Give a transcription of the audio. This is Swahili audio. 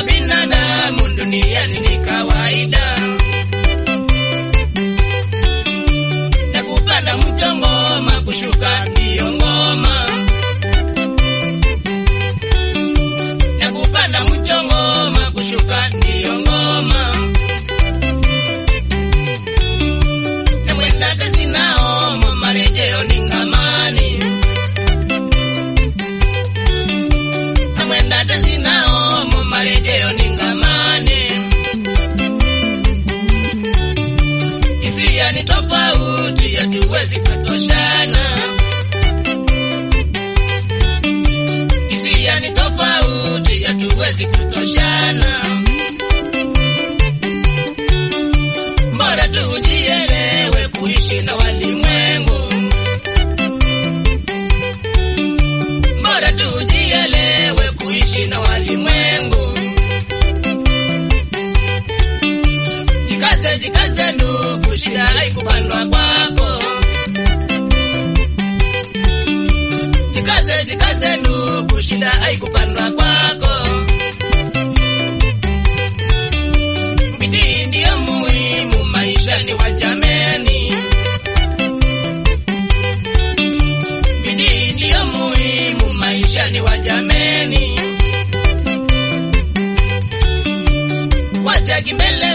kwa binadamu duniani ni kawaida, na kupanda mto ngoma, kushuka ndiyo ngoma, na kupanda mto ngoma, kushuka ndiyo ngoma, na mwenda tezi naomo, marejeo ni ngamani, na mwenda tezi naomo, marejeo ni ngamani. hisia ni tofauti, hatuwezi kutoshana. Hisia ni tofauti, hatuwezi kutoshana. Bora tujielewe kuishi na walimwengu, bora tujielewe kuishi na walimwengu. Jikaze, jikaze ndugu, shida haikupandwa kwako. Jikaze, jikaze ndugu, shida haikupandwa kwako. Bidii ndiyo muhimu maishani wa jameni, bidii ndiyo muhimu maishani wa jameni. Wacha kimbele